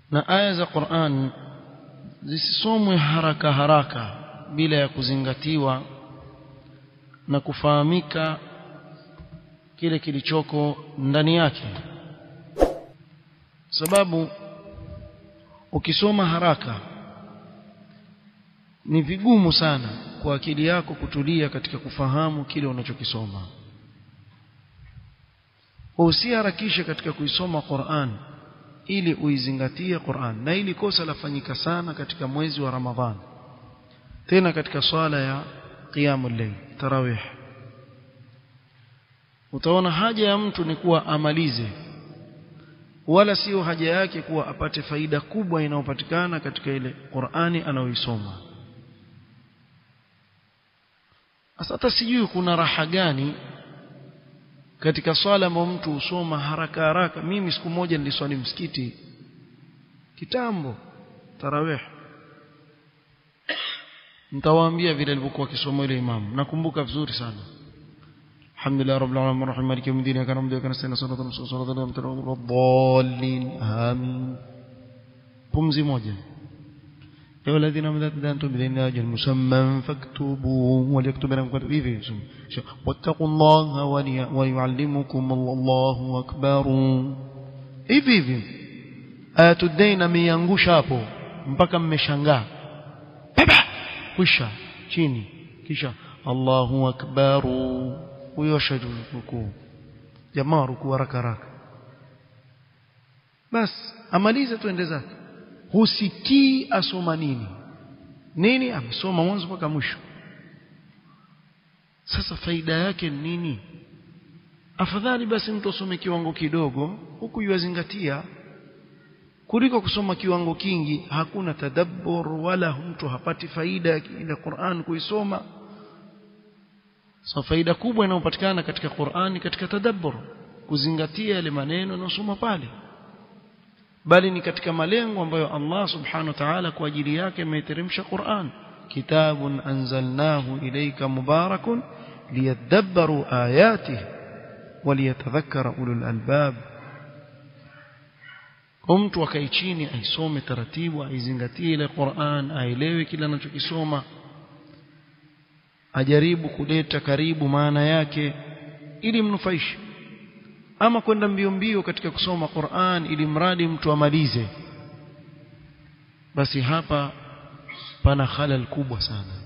na aya za Qur'an zisisomwe haraka haraka bila ya kuzingatiwa na kufahamika kile kilichoko ndani yake sababu ukisoma haraka ni vigumu sana kwa akili yako kutulia katika kufahamu kile unachokisoma usiharakishe katika kuisoma Qur'an ili uizingatie Qur'an na ili kosa lafanyika sana katika mwezi wa Ramadhani tena katika swala ya qiyamul layl tarawih utaona haja ya mtu ni kuwa amalize wala sio haja yake kuwa apate faida kubwa inayopatikana katika ile Qur'ani anayoisoma hata sijui kuna raha gani katika swala ambayo mtu husoma haraka haraka mimi siku moja niliswali msikiti kitambo tarawih nitawaambia vile alivyokuwa akisoma ile imamu nakumbuka vizuri sana alhamdulillah rabbil alamin arrahim maliki yawmiddin kana hamdu kana sana salatu wa salatu wa dhallin amin pumzi moja يا الذين آمنوا تدانتم بدين أجل مسمى فاكتبوه وليكتب لكم كتب إيه واتقوا الله ويعلمكم الله أكبر hivi hivi ayatu dain ameiangusha hapo mpaka mmeshangaa baba kwisha chini kisha Allahu akbar huyo shajukuu jamaa rukuu haraka haraka bas amalize tuende zake husikii asoma nini nini amesoma mwanzo mpaka mwisho sasa faida yake ni nini afadhali basi mtu asome kiwango kidogo huku yuazingatia kuliko kusoma kiwango kingi hakuna tadabbur wala mtu hapati faida ya ile Qur'an kuisoma so faida kubwa inayopatikana katika Qur'an katika tadabbur kuzingatia yale maneno yanayosoma pale bali ni katika malengo ambayo Allah subhanahu wa ta'ala kwa ajili yake ameteremsha Qur'an kitabun anzalnahu ilayka mubarakun liyadabbaru ayatihi waliyatadhakkara ulul albab mtu akae chini aisome taratibu aizingatie ile Qur'an aelewe kile anachokisoma ajaribu kuleta karibu maana yake ili mnufaishe ama kwenda mbio mbio katika kusoma Qur'an ili mradi mtu amalize basi hapa pana halal kubwa sana